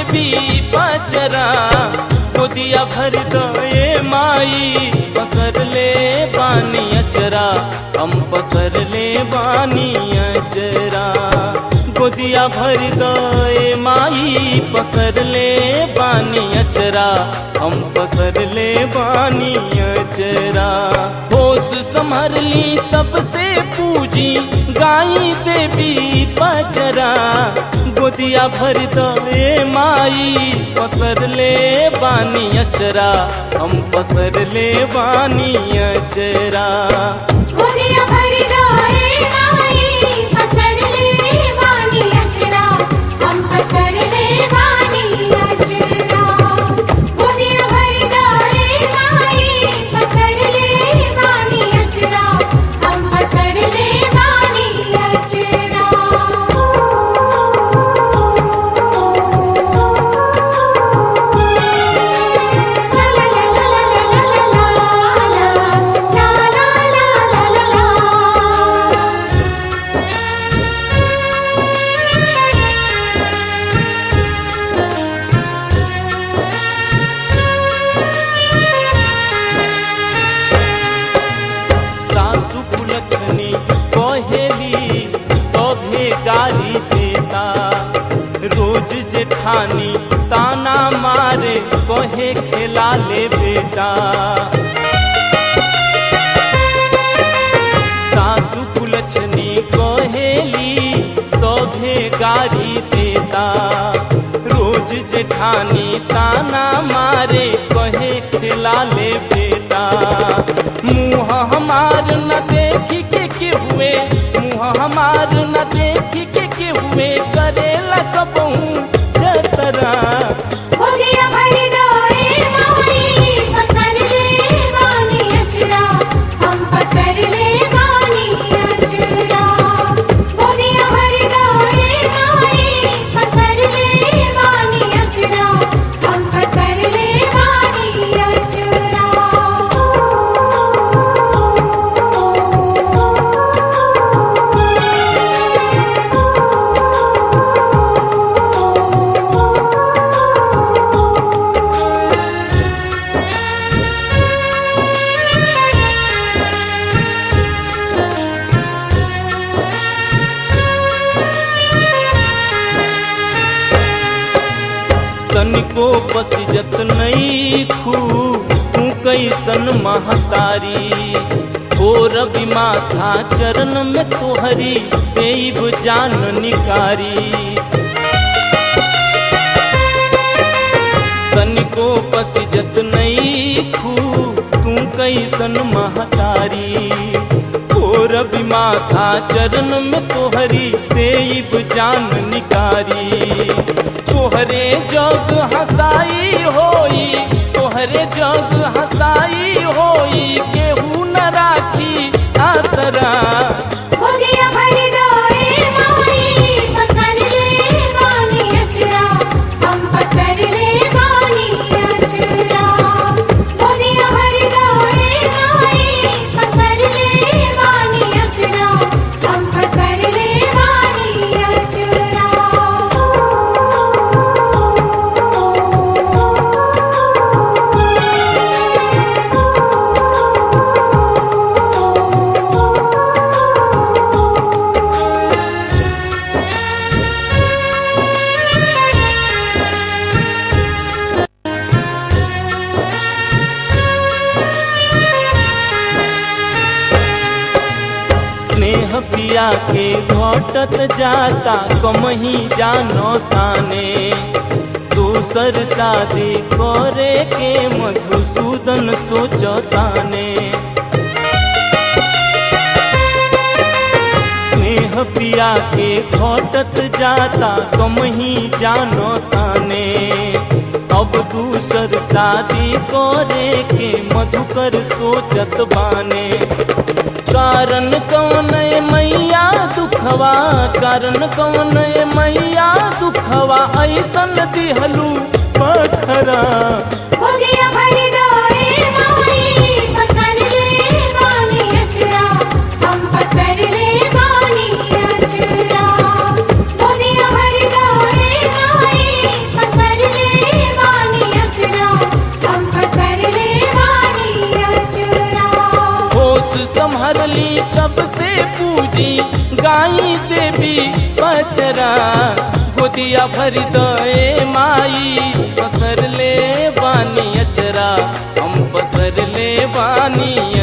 देवी पचरा गोदिया भर दे माई पसर ले बानी अचरा हम पसर ले बानी अचरा गोदिया भर दे माई पसर ले बानी अचरा हम पसर ले बानी अचरा होश संभर ली तब से पूजी गाई देवी पचरा गोदिया भर दे माई पसर ले बानी अचरा हम पसर ले बानी अचरा गोदिया भर जाए माई पसर ले वानी अचरा हम पसर ले वानी अचरा गोदिया भर जाए माई पसर ले वानी अचरा हम पसर ले वानी अचरा सासु कुलछनी कहेली सभे गाली देता रोज जेठानी ताना मारे कहे खेला ले बेटा सासु कुलछनी कहेली सभे गाली देता रोज जेठानी ताना मारे कहे खेला ले बेटा मुँह हमार न देखी के के हुए मुँह हमार न देखी के के हुए करेला कबहू जतरा गोदिया भर जाए माई पसर ले वानी अचरा हम पसर ले वानी अचरा गोदिया भर जाए माई पसर ले वानी अचरा हम पसर ले वानी तनिको पतिजत नहीं खू तू कैसन महतारी हो रवि माथा चरण में तोहरी देव जान निकारी तनिको पतिजत नहीं खू तू कैसन महतारी हो रवि माथा चरण में तोहरी देव जान निकारी तोहरे जग हसाई होई तोहरे जग हसाई होई केहू न राखी आसरा गोदिया भर जाए माई पसर ले वानी अचरा हम पसर ले वानी अचरा गोदिया भर जाए माई पसर ले वानी अचरा हम पसर ले वानी अचरा स्नेह पिया के घटत जाता कमही जानो ताने दूसर शादी करे के मधुसूदन सोचताने स्नेह पिया के घटत जाता कमही जानो ताने अब दूसर शादी करे के मधुकर सोचत बाने कारण कौन है मैया दुखवा कारण कौन है मैया दुखवा ऐसन दिहलू पथरा गोदिया भर जाए माई पसर ले वानी अचरा हम पसर ले वानी अचरा गोदिया भर जाए माई पसर गोदिया भर दए माई पसर ले बानी अचरा हम पसर ले बानी